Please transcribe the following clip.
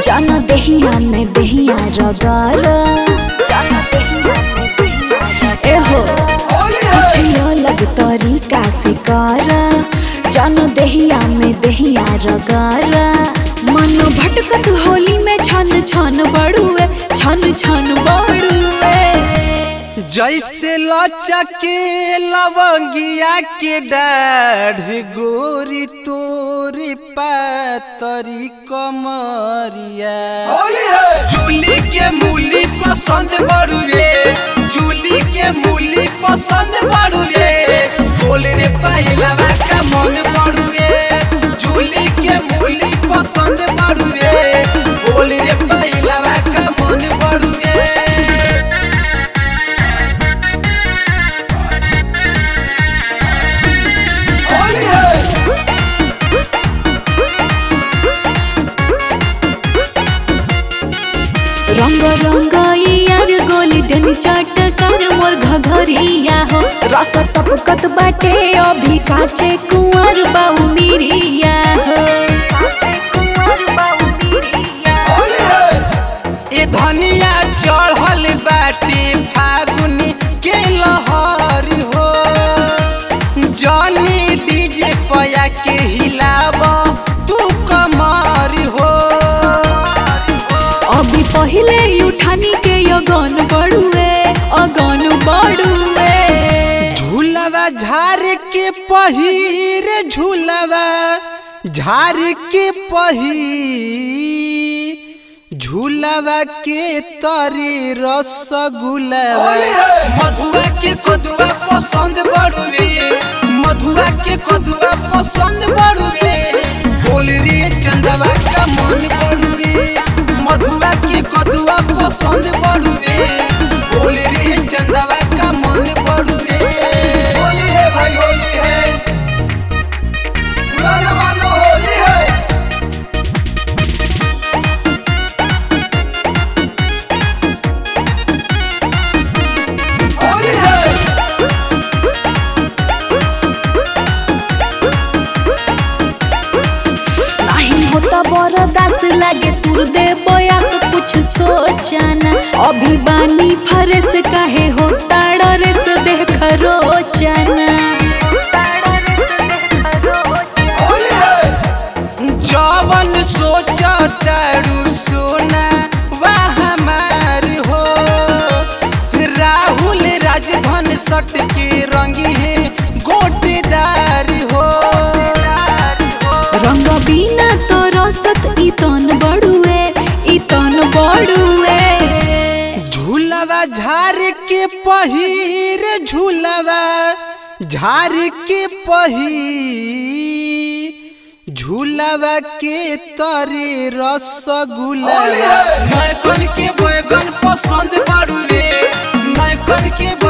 जान देहिया में देहिया रगार एहो कुछ अलग तरीका से कर जान देहिया में देहिया रगार मन भटकत होली में छन छन बड़ुए छन छन बड़ुए जैसे लचके लवंगिया के डाढ़ गोरी तोरी पातरी कमरिया जूली के मूली पसंद बड़ू रे जूली के मूली पसंद बड़ू रे बोल रे पहिलवा का मन बड़ू रे जूली के मूली पसंद बड़ू रे बोल रे पहिलवा का मन बड़ू रे रंग रंग यार गोल्डन चटकर मोर घघरिया हो रस टपकत बाटे अभी काचे कुंवर बाऊ मिरिया हो ए धनिया चढ़ल बाटे फागुनी के लहर हो जनी डीजे पया के हिलाव तू कमर हो अभी पहिले उठानी के अगन बड़ुए अगन बड़ुए झूलवा झार के पहिर झूलवा झार के पहिर झूलवा के तरे रसगुलवा मधुआ के कदुआ पसंद बड़ुए मधुआ के कदुआ पसंद बड़ुए बोल रे चंदवा का मन बड़ुए मधुआ के कदुआ पसंद बड़ुए बोल रे चंदवा का मन बड़ुए होली है भाई होली है पुराना मानो होली है होली है नहीं होता बरदास लागे तुर दे बया तो कुछ सोचना अभी बानी फरेस काहे होता डरेस देख रोचना होली है जवन सोचा तारू सोना वह हमार हो राहुल राजधन सट के रंगी है गोटेदार हो रंग बिना तो रसत इतन बड़ुए इतन बड़ुए झूलवा झार के पहिर झूलवा झार के पहिर झूलवा के तरे रसगुल्ला होली है। नैकन के बैगन पसंद बाड़ू रे नैकन के